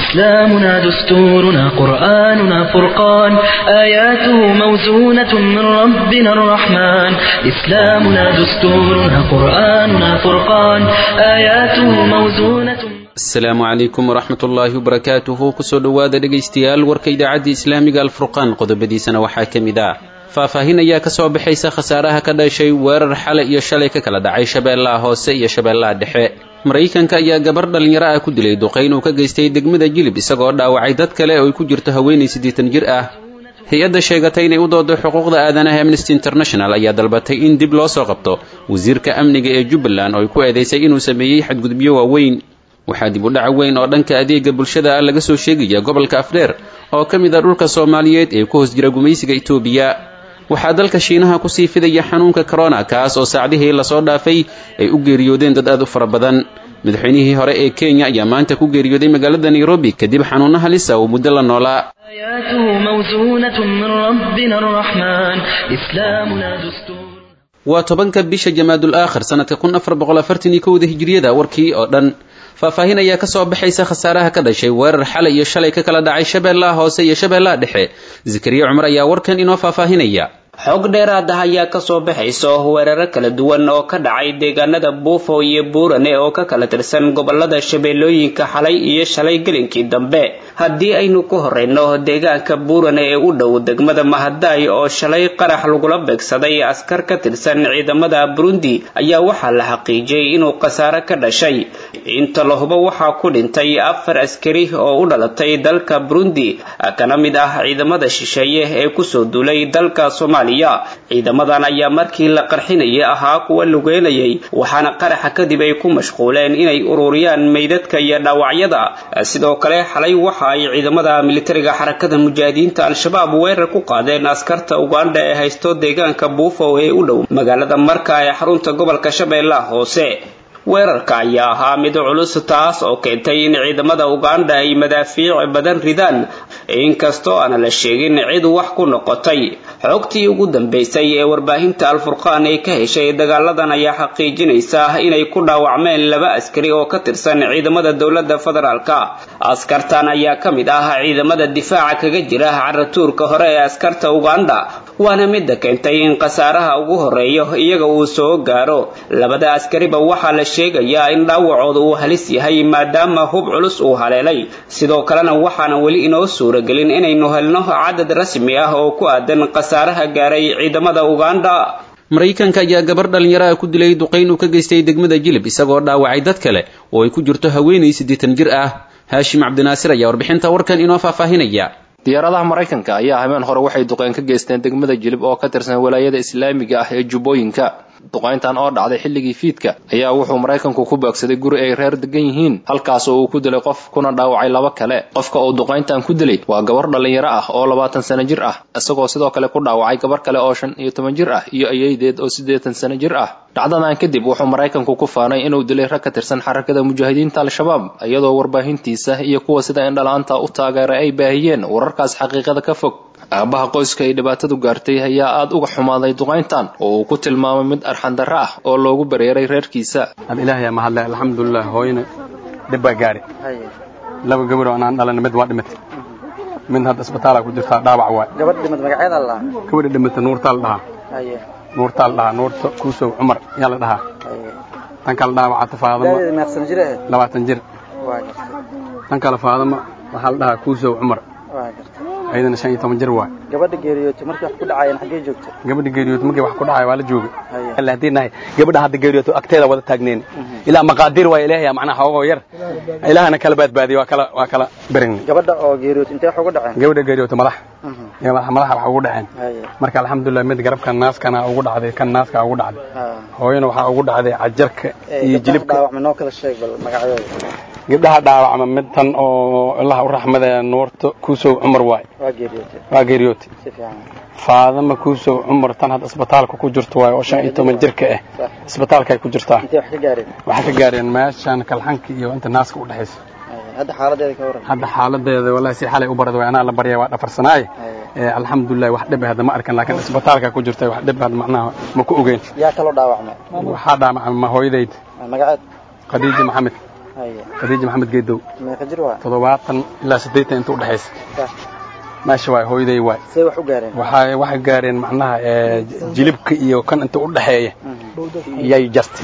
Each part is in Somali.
إسلامنا دستورنا قرآننا فرقان آياته موزونة من ربنا الرحمن إسلامنا دستورنا قرآننا فرقان آياته موزونة asalaamu calaykum waraxmat ullaahi wabarakaatuhu kusoo dhowaada dhegaystayaal warka idaacadda islaamiga alfurqaan qodobadiisana waxaa ka mid ah faahfaahin ayaa ka soo baxaysa khasaaraha ka dhashay weerar xalay iyo shalay ka kala dhacay shabeellaha hoose iyo shabeellaha dhexe maraykanka ayaa gabar dhallinyaro ah ku dilay duqayn uu ka geystay degmada jilib isagoo dhaawacay dad kale oo ay ku jirto haweenay siddeetan jir ah hay-adda sheegatay inay u doodo xuquuqda aadanaha amnesty international ayaa dalbatay in dib loo soo qabto wasiirka amniga ee jubbaland oo ay ku eedaysay inuu sameeyey xadgudubyo waaweyn waxaa dib u dhac weyn oo dhanka adeega bulshada ah laga soo sheegaya gobolka afdheer oo ka mid ah dhulka soomaaliyeed ee ku hoos jira gumaysiga itoobiya waxaa dalka shiinaha kusii fidaya xanuunka corona kaas oo saacdihii lasoo dhaafay ay u geeriyoodeen dad aad u fara badan madaxweynihii hore ee kenya ayaa maanta ku geeriyooday magaalada nairobi kadib xanuuno halisa uu muddo la noolaa آياته موزونة من ربنا الرحمن إسلامنا دستور waa tobanka bisha jamaadul aakhir sanadka kun afar boqol afartan iyo kowda hijriyada warkii oo dhan faahfaahin ayaa kasoo baxaysa khasaaraha ka dhashay weerar xalay iyo shalay ka kala dhacay shabeellaha hoose iyo shabeellaha dhexe zakariya cumar ayaa warkan inoo faahfaahinaya xog dheeraad ah ayaa kasoo baxaysa weeraro kala duwan oo ka dhacay deegaanada buufo iyo buurane oo ka kala tirsan gobolada shabeellooyinka xalay iyo shalay gelinkii dambe haddii aynu ku horeyno deegaanka buurane ee u dhow degmada mahadaay oo shalay qarax lagula beegsaday askar ka tirsan ciidamada burundi ayaa waxaa la xaqiijiyey inuu khasaare ka dhashay inta lahubo waxaa ku dhintay afar askari oo u dhalatay dalka burundi kana mid ah ciidamada shisheeye ee kusoo duulay dalka soomaaliya ciidamadan ayaa markii la qarxinayay ahaa kuwa lugeynayay waxaana qaraxa kadib ay ku mashquuleen inay ururiyaan meydadka iyo dhaawacyada sidoo kale xalay waxa ay ciidamada militariga xarakada mujaahidiinta al-shabaab weerar ku qaadeen askarta uganda ee haysto deegaanka buufo ee u dhow magaalada marka ee xarunta gobolka shabeellaha hoose weerarka ayaa ahaa mid culus taas oo keentay in ciidamada uganda ay madaafiic badan ridaan inkastoo aana la sheegin cid wax ku noqotay xogtii ugu dambeysay ee warbaahinta al-furqaan ay ka heshay dagaaladan ayaa xaqiijinaysa inay ku dhaawacmeen laba askari oo ka tirsan ciidamada dowladda federaalka askartan ayaa ka mid ah ciidamada difaaca kaga jira caratuurka hore ee askarta uganda waana midda keentay in khasaaraha ugu horeeyo iyaga uu soo gaaro labada askariba waxaa la sheegayaa in dhaawacooda uu halis yahay maadaama hub culus uu haleelay sidoo kalena waxaana weli inoo suuragelin inaynu helno cadad rasmi ah oo ku aadan khasaaraha gaaray ciidamada uganda maraykanka ayaa gabar dhallinyaro ah ku dilay duqayn uu ka geystay degmada jilib isagoo dhaawacay dad kale oo ay ku jirto haweenay siddeetan jir ah haashim cabdinaasir ayaa warbixinta warkan inoo faahfaahinaya diyaaradaha maraykanka ayaa habeen hore waxay duqeyn ka geysteen degmada jilib oo ka tirsan walaayada islaamiga ah ee jubbooyinka duqayntan oo dhacday xilligii fiidka ayaa wuxuu maraykanku ku beegsaday guri ay reer degan yihiin halkaas oo uu ku dilay qof kuna dhaawacay laba kale qofka uu duqayntan ku dilay waa gabar dhallinyaro ah oo labaatan sano jir ah isagoo sidoo kale ku dhaawacay gabar kale oo shan iyo toban jir ah iyo ayeydeed oo siddeetan sano jir ah dhacdadan kadib wuxuu maraykanku ku faanay inuu dilay rag ka tirsan xarakada mujaahidiinta al-shabaab iyadoo warbaahintiisa iyo kuwa sida indhala-aanta u taageeray ay baahiyeen wararkaas xaqiiqada ka fog aabaha qoyska ay dhibaatadu gaartay ayaa aada uga xumaaday duqayntan oo uu ku tilmaamay mid arxandarro ah oo loogu bareeray reerkiisa ilaahay mahadle alxamdulilah hooyana dhib baa gaari laba gabadoo anaan dhalana mid waa dhimatay mid hadda isbitaalaa ku jirtaa dhaawac waay gabadh dhimad magaceeda la gabadha dhimata nuurtaa la dhahaa haye nuurtaa la dhahaa nuurta kuusow cumar yaa la dhahaa haye tan kale dhaawacata faadama daadeeda meeqsan jir ahayd labaatan jir waa gartay tan kale faadama waxaa la dhahaa kuusow cumar waa gartay ayadana shan iyo toban jir waay gabadha geeriyootay markii wax ku dhacayeen xaggee joogtay gabadha geeriyoota markii wax ku dhacay waa la joogay haye alla haddii nahay gabadha hadda geeriyooto agteeda wada taagneen ilaa maqaadir waa ilaahay macnaha xoogoo yar ilaahana kala baadbaadiyay waa kala waa kala berin gabadha oo geeriyootay intee wax ugu dhaceen gabadha geeriyoota madax Mhm. iyo madaxa madaxa wax ugu dhaceen haye marka alxamdulilah mid garabka naaskana ugu dhacday kan naaska ugu dhacday ha hooyana waxaa ugu dhacday cajarka ee iyo gabdhaha jilibka dhaawacma noo kala sheeg bal magacyadooda gabdhaha dhaawacma mid tan oo ilaha u raxmadee nuurta kuusow cumar waay waa geeriyootay waa geeriyootay si fiican faadama kuusow cumar tan hadda isbitaalka ku jirto waay oo shan iyo toban jirka ah sax isbitaalka ay ku jirtaa intee wax ka gaareen waxay ka gaareen meeshan kalxanka iyo inta naaska u dhexaysa haye hadda xaaladeeda ka waran hadda xaaladeeda wallahi si xalay u barad way anaa la baryay waa dhafarsanaaye haye ee alxamdulilah wax dhib ah hadda ma arkan laakiin isbitaalka ku jirtay wax dhib ah macnaha ma ku ogeyn yaa kaloo dhaawacmay waxaa dhaamacay ma hooyadeyd magaceed khadiija maxamed haye khadiija maxamed geedow meeqa jir waa toddobaatan ilaa siddeetan inta udhexaysa sax meesha waay hooyaday waay see wax u gaareen waxay waxay gaareen macnaha ee, jilibka iyo kan inta udhexeeya yay jartay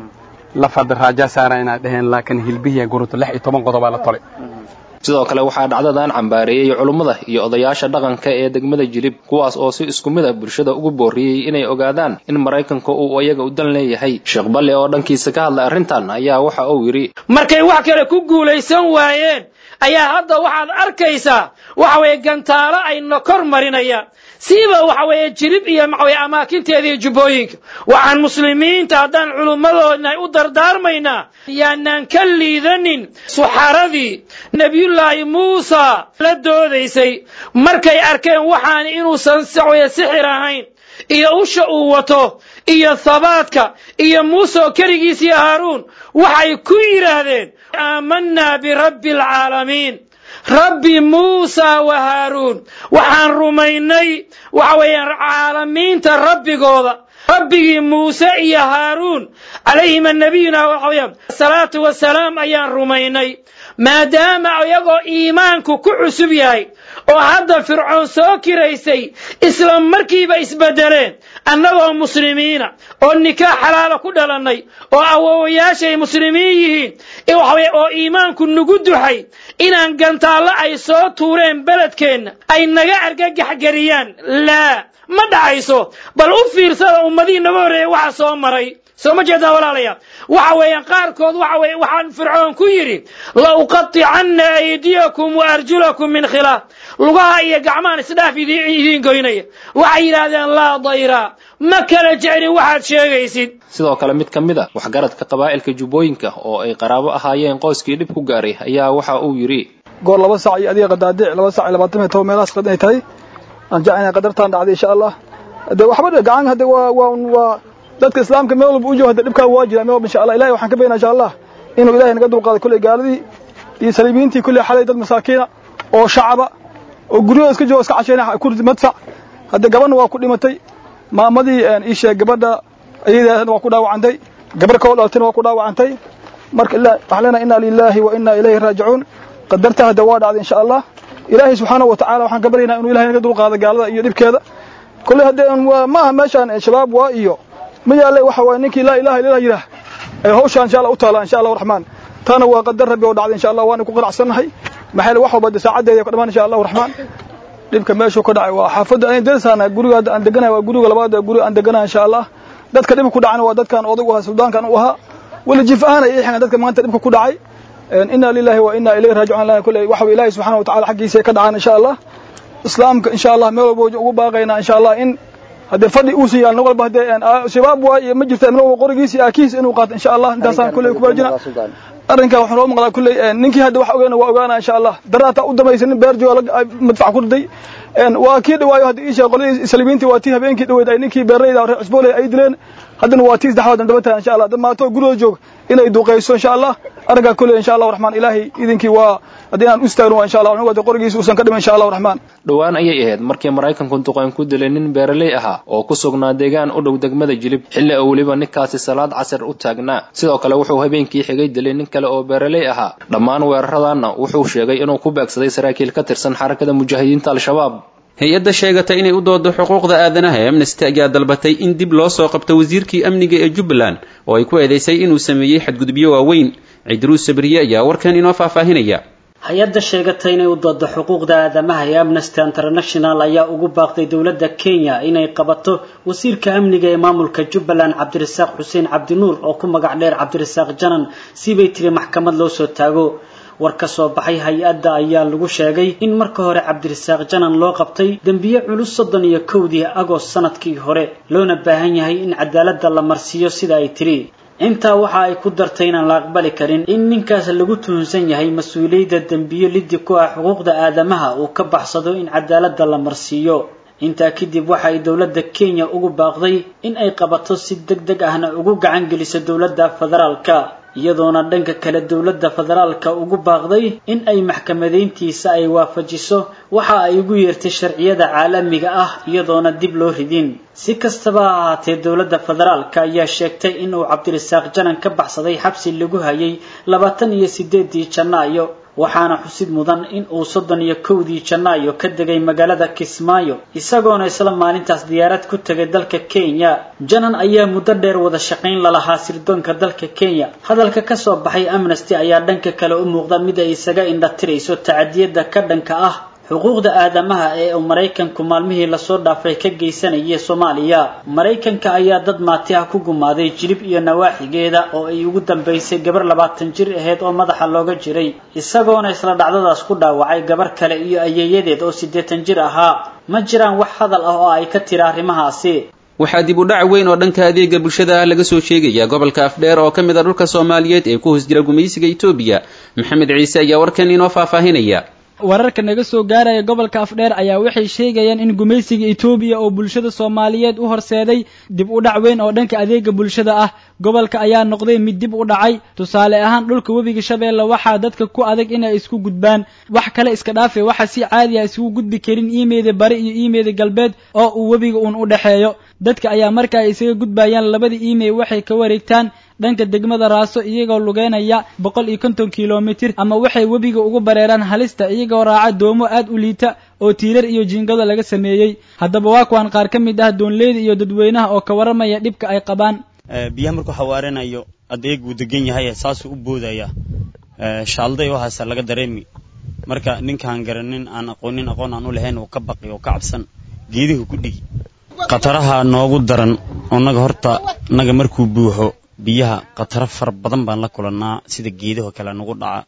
laf hadda raajaa saara inay dheheen laakiin hilbihiya gurunta lix iyo toban qodobaa la tolay sidoo kale waxaa dhacdadan cambaareeyey culummada iyo odayaasha dhaqanka ee degmada jilib kuwaas oo si isku mid a bulshada ugu booriyey inay ogaadaan in maraykanka uu iyaga u dan leeyahay sheekh balle oo dhankiisa ka hadlay arrintan ayaa waxa uu yidhi markay wax kale ku guulaysan waayeen ayaa hadda waxaad arkaysaa waxa weeye gantaalo ayna kor marinayaan siiba waxa weeye jirib iyo maxaweye amaakinteeda iyo jubbooyinka waxaan muslimiinta haddaan culummadoodna u dardaarmaynaa yaanaan ka liidanin suxaradii nebiyullaahi muusa la doodaysay markay arkeen waxaan inuusan saxweye sixir ahayn iyo usha uu wato iyo habaadka iyo muuse oo keligiis iyo haaruun waxay ku yidhaahdeen aamanaa birabbi alcaalamiin rabbi muusa wa haaruun waxaan rumaynay waxa weeyaan caalamiinta rabbigooda rabbigii muuse iyo haaruun calayhima nabiyuna waxa weeyaan salaatu wasalaam ayaan rumaynay maadaama iyagoo iimaanku ku cusub yahay oo hadda fircoon soo kiraysay isla markiiba isbedeleen annagoo muslimiina oo nikaax xalaala ku dhalannay oo awowayaashay muslimiin yihiin ee waxa weeye oo iimaanku nagu duxay inaan gantaallo ay soo tuureen beledkeenna ay naga argagaxgeliyaan laa ma dhacayso bal u fiirsada ummadihii naga horreeyey waxa soo maray soo ma jeedaa walaalayaal waxa weeyaan qaarkood waxa weeye waxaan fircoon ku yidhi la uqaticanna aydiyakum wa arjulakum min khilaaf lugaha iyo gacmahan isdhaaf idiin idiin goynaya waxay yidhaahdeen laa dayra ma kala jeclin waxaad sheegaysid sidoo kale mid ka mid a waxgaradka qabaa'ilka jubbooyinka oo ay qaraabo ahaayeen qoyskii dhib ku gaaray ayaa waxa uu yidhi goor laba saac iyo adiga qadaadic laba saac iyo labaatan iyo toban meelahaas qad inay tahay aan jeclahay qadartaan dhacday insha allah de waxba dhe gacan hadde waa waa waa dadka islaamka meel walba u joogo hadde dhibkaa waa jira meel walba insha allah ilahay waxaan ka baynaa insha allah inuu ilahay naga dulqaaday kulley gaaladii iyo saliibiyiintii kulley xalay dad masaakiina oo shacaba oo guryahooda iska jooga iska cashayna kurdi madfac hadde gabadna waa ku dhimatay maamadii ii sheeg gabadha ayadeedna waa ku dhaawacantay gabar kao dhalatayna waa ku dhaawacantay marka waxaan leenahay inna lillahi wa inna ilayhi raajicuun qadarta hadda waa dhacday insha allah ilaahay subxaanahu wa tacaala waxaan ka baryaynaa inuu ilahay naga dulqaado gaalada iyo dhibkeeda kolley hadde waa ma aha meeshaan shabaab waa iyo ma yaalle waxa waaye ninkii laa ilaha illallah yidhaah ee hawshaan insha allah u taala insha allah raxmaan taana waa qadar rabbi oo dhacday insha allah waana ku qanacsannahay maxaa yeele wax walba de saacadeeda ka dhamaan insha allahu raxmaan dhibka meeshuu ka dhacay waa xaafadda aan derisaana guriga hadda aan deganahay waa guriga labaad ee guriga aan deganahay insha allah dadka dhibka ku dhacana waa dadkan odag u ahaa suldaankan u ahaa wala jif ahaan ay ixina dadka maanta dhibka ku dhacay inna lillahi wa inna ilayhi raajicuun lana kulley waxa way ilaahay subxaanahu wa tacaala xaggiisa ka dhacaan insha allah islaamka insha allah meel walba ugu baaqaynaa insha allah in haddee fadhi uusan yaal nin walba haddee shabaab waa iyo ma jirta min walba qorigiisa aakihiisa inuu qaato insha allah intaasaan kulley ku baajina arrinkaa waxaan noo maqlaa kulley ninkii hadda wax ogeena waa ogaana insha allah daraataa u damaysa nin beer jooga madfac ku riday waa kii dhawaayo hadda iisha qoladii salibiintii waa tii habeenkii dhaweyd ay ninkii beeraleyda reer cusbooley ay dileen haddana waa tii saddexaad daba tahay insha allah dad maato gurigooda joog inay duqayso insha allah arrinkaa kulley insha allah raxmaan ilaahay idinkii waa haddii inaan u istaagno waa insha allah anigu hadda qorigiisa uusan ka dhiman insha allah raxmaan dhowaan ayay ahayd markii maraykanku duqayn ku dilay nin beeraley ahaa oo ku sugnaa deegaan u dhow degmada jilib xilli oo weliba ninkaasi salaad casar u taagnaa sidoo kale wuxuu habeenkii xigay dilay nin kale oo beeraley ahaa dhammaan weeraradanna wuxuu sheegay inuu ku beegsaday saraakiil ka tirsan xarakada mujaahidiinta al-shabaab hay-adda sheegata inay u doodo xuquuqda aadanaha ee amnesty ayaa dalbatay in dib loo soo qabto wasiirkii amniga ee jubbaland oo ay ku eedaysay inuu sameeyey xadgudubyo waaweyn cidruus sabriye ayaa warkan inoo faahfaahinaya hay-adda sheegatay inay u doodo xuquuqda aadamaha ee amnesty international ayaa ugu baaqday dowladda kenya inay qabato wasiirka amniga ee maamulka jubbaland cabdirasaaq xuseen cabdinuur oo ku magac dheer cabdirasaaq janan sibay tiri maxkamad loo soo taago war ka soo baxay hay-adda ayaa lagu sheegay in marka hore cabdirasaaq janan loo qabtay dembiye culus soddon iyo kowdii agost sanadkii hore loona baahan yahay in cadaaladda la marsiiyo sida ay tiri intaa waxa ay ku dartay inaan la aqbali karin in ninkaas lagu tuhunsan yahay mas-uuliyadda dembiyo liddi ku ah xuquuqda aadamaha uu ka baxsado in cadaaladda la marsiiyo intaa kadib waxa ay dowladda kenya ugu baaqday in ay qabato si deg deg ahna ugu gacan geliso dowladda federaalka iyadoona dhanka kale dowladda federaalka ugu baaqday in ay maxkamadeyntiisa ay waafajiso waxa ay ugu yeertay sharciyada caalamiga ah iyadoona dib loo ridin si kastaba ha ahaatee dowladda federaalka ayaa sheegtay in uu cabdirasaaq janan ka baxsaday xabsi lagu hayay labaatan iyo sideedii janaayo waxaana xusid mudan in uu soddon iyo kowdii janaayo ka degay magaalada kismaayo isagoona isla maalintaas diyaarad ku tegay dalka kenya janan ayaa muddo dheer wada shaqayn lalahaa sirdoonka dalka kenya hadalka ka soo baxay amnesty ayaa dhanka kale u muuqda mid ay isaga indhatirayso tacadiyada ka dhanka ah xuquuqda aadamaha ee uu maraykanku maalmihii lasoo dhaafay ka geysanayay soomaaliya maraykanka ayaa dad maati ah ku gumaaday jilib iyo nawaaxigeeda oo ay ugu dambaysay gabar labaatan jir aheyd oo madaxa looga jiray isagoona isla dhacdadaas ku dhaawacay gabar kale iyo ayeeyadeed oo siddeetan jir ahaa ma jiraan wax hadal ah oo ay ka tira arrimahaasi waxaa dib u dhac weyn oo dhanka adeega bulshada ah laga soo sheegaya gobolka afdheer oo ka mid a dhulka soomaaliyeed ee ku hoos jira gumaysiga etoobiya maxamed ciise ayaa warkan inoo faahfaahinaya wararka naga soo gaaraya gobolka afdheer ayaa waxay sheegayaan in gumaysiga etoobiya oo bulshada soomaaliyeed u horseeday dib u dhac weyn oo dhanka adeega bulshada ah gobolka ayaa noqday mid dib u dhacay tusaale ahaan dhulka webiga shabeelle waxaa dadka ku adag inay isku gudbaan wax kale iska dhaafe waxa si caadi ah isugu gudbi karin iimeeda bari iyo iimeeda galbeed oo uu webiga uun u dhexeeyo dadka ayaa marka ay isaga gudbayaan labada iimey waxay ka wareegtaan dhanka degmada raaso iyagoo lugeynaya boqol iyo konton kilomitir ama waxay webiga ugu bareeraan halista iyagoo raaca doomo aad u liita oo tiirar iyo jiingado laga sameeyey haddaba waa kuwaan qaar ka mid ah doonleyda iyo dadweynaha oo ka warramaya dhibka ay qabaan biyaha markuu xawaaranayo adeeguu degan yahay saasuu u boodaya shaalday oo haasa laga dareemi marka ninkaan garanin aan aqoonin aqoon aan u lahayn uu ka baqi oo ka cabsan geedihu ku dhigi khataraha noogu daran onaga horta naga markuu buuxo biyaha khataro fara badan baan la kulannaa sida geedaho kale nagu dhaca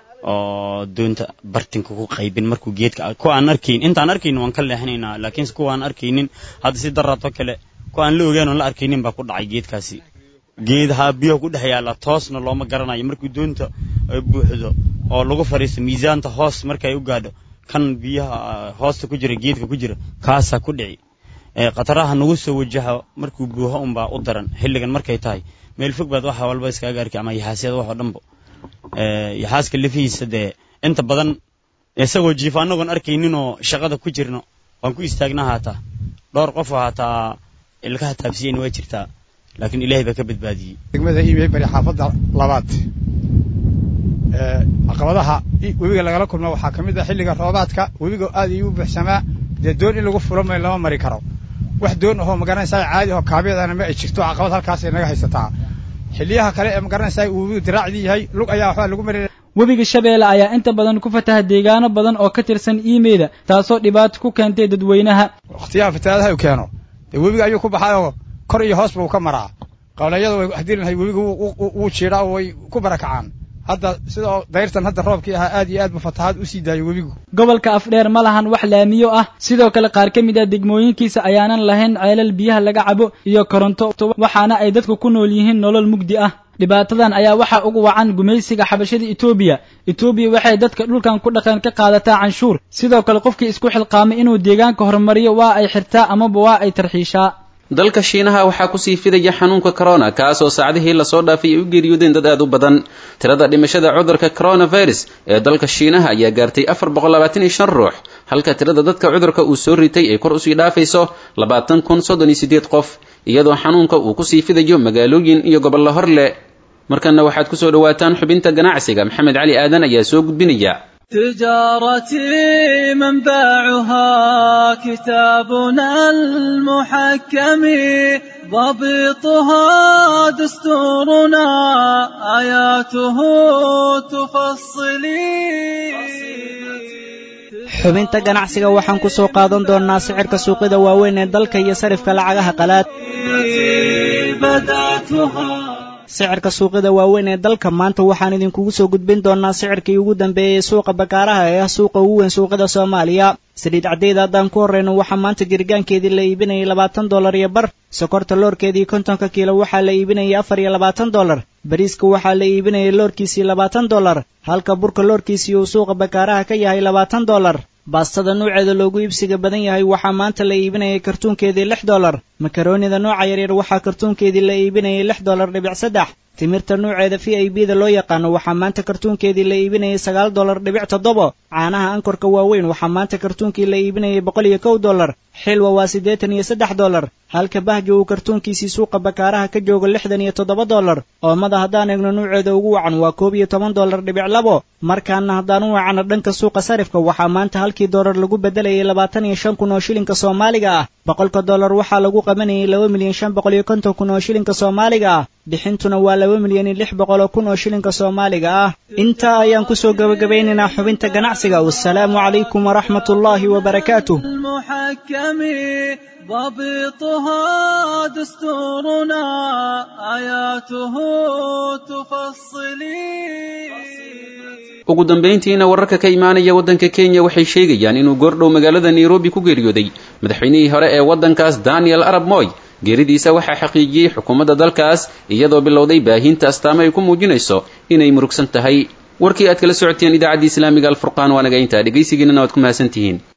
oo doonta bartinka ku qaybin markuu geedka kuwa aan arkayn intaan arkaynin waan ka leexinaynaa laakiinse kuwa aan arkaynin hadda si daraato kale kuwa aan la ogaan oon la arkaynin baa ku dhacay geedkaasi geedaha biyaha ku dhex yaalla toosna looma garanayo markuu doonta buuxdo oo lagu fadhiisto miisaanta hoos markay u gaadho kan biyaha hoosta ku jira geedka ku jira kaasaa ku dhici khataraha nagu soo wajaha markuu buuho unbaa u daran xilligan markay tahay meel fog baad waxa walba iskaaga arki ama yaxaasyada wax oo dhanba yaxaaska lafihiisa dee inta badan isagoo jiifa annagoon arkayninoo shaqada ku jirno waan ku istaagnaa haataa dhowr qof oo haataa ilkaha taabsiyen waa jirtaa laakiin ilaahay baa ka badbaadiyey degmada iimey bari xaafadda labaad caqabadaha webiga lagala kulmo waxaa ka mid ah xilliga roobaadka webiga aad ayuu u buuxsamaa dee doon in lagu fulo may lama mari karo wax doon ahoo magaranaysaa caadi ahoo kaabyadana ma ay jirto caqabad halkaasay naga haysataa xilliyaha kale ee magaranaysaa uu webigu diraacdii yahay lug ayaa waxbaa lagu mari webiga shabeelle ayaa inta badan ku fataha deegaano badan oo ka tirsan iimeyda taasoo dhibaato ku keentay dadweynaha wakhtiyaha fatahaadaha uu keeno dee webiga ayuu ku baxayoo kor iyo hoos buu ka maraa qawleyada way haddii lahay webigu wuu jiidhaa oo way ku barakacaan hadda sidoo dayrtan hadda roobkii ahaa aad iyo aad buu fatahaad u sii daayo webigu gobolka afdheer ma lahan wax laamiyo ah sidoo kale qaar ka mid ah degmooyinkiisa ayaanan lahayn ceelal biyaha laga cabo iyo koronto waxaana ay dadku ku nool yihiin nolol mugdi ah dhibaatadan ayaa waxaa ugu wacan gumaysiga xabashada etoobiya etoobiya waxay dadka dhulkan ku dhaqan ka qaadataa canshuur sidoo kale qofkii isku xilqaamay inuu deegaanka horumariyo waa ay xirtaa amaba waa ay tarxiishaa dalka shiinaha waxaa kusii fidaya xanuunka corona kaasoo saacdihii lasoo dhaafay ay u geeriyoodeen dad aad u badan tirada dhimashada cudurka coronavirus ee dalka shiinaha ayaa gaartay afar boqol labaatan iyo shan ruux halka tirada dadka cudurka uu soo ritay ay kor usii dhaafayso labaatan kun soddon iyo siddeed qof iyadoo xanuunka uu kusii fidayo magaalooyin iyo gobollo horle markanna waxaad kusoo dhawaataan xubinta ganacsiga maxamed cali aadan ayaa soo gudbinaya تجارتي منبعها كتابنا المحكم ضبطها دستورنا آياته تفصلي xubinta ganacsiga waxaan ku soo qaadan doonnaa sicirka suuqyada waaweyn ee dalka iyo sarifka lacagaha qalaad sicirka suuqyada waaweyn ee dalka maanta waxaan idinkugu soo gudbin doonnaa sicirkii ugu dambeeyey suuqa bakaaraha ee ah suuqa ugu weyn suuqyada soomaaliya saliid caddeeda haddaan ku horrayno waxaa maanta jirgaankeedii la iibinayay labaatan dollar iyo bar sokorta loorkeedii kontonka kiilo waxaa la iibinayay afar iyo labaatan dollar bariiska waxaa la iibinayay loorkiisii labaatan dollar halka burka loorkiisii uu suuqa bakaaraha ka yahay labaatan dollar baastada nuuceeda loogu iibsiga badan yahay waxaa maanta la iibinayay kartuunkeedii lix dollar makaroonida nooca yaryar waxaa kartuunkeedii la iibinayay lix dollar dhibic saddex timirta nuuceeda v i b da loo yaqaano waxaa maanta kartuunkeedii la iibinayay sagaal dollar dhibic toddobo caanaha ankorka waaweyn waxaa maanta kartuunkii la iibinayay boqol iyo kow dollar xilwa waa siddeetan iyo saddex dollar halka bahjo uu kartuunkiisii suuqa bakaaraha ka joogo lixdan iyo toddoba dollar oomada haddaan eegno nuuceeda ugu wacan waa koob iyo toban dollar dhibic labo markaana haddaan u wacano dhanka suuqa sarifka waxaa maanta halkii dollar lagu beddelayay labaatan iyo shan kun oo shilinka soomaaliga ah boqolka dollar waxaa lagu qabanayay laba milyan shan boqol iyo konton kun oo shilinka soomaaliga ah bixintuna waa laba milyan iyo lix boqol oo kun oo shilinka soomaaliga ah intaa ayaan kusoo gabagabaynaynaa xubinta ganacsiga wasalaamu calaykum waraxmat ullaahi wabarakaatuh المحكم ضبطها دستورنا آياته تفصلي ugu dambayntiina wararka ka imaanaya waddanka kenya waxay sheegayaan inuu goordhow magaalada nairobi ku geeriyooday madaxweynihii hore ee waddankaas daniel arab moy geeridiisa waxaa xaqiijiyey xukuumadda dalkaas iyadoo bilowday baahinta astaamo ay ku muujinayso inay murugsan tahay warkii aad kala socoteen idaacaddii islaamiga alfurqaan waa naga intaa dhegaysigiinana waad ku mahadsantihiin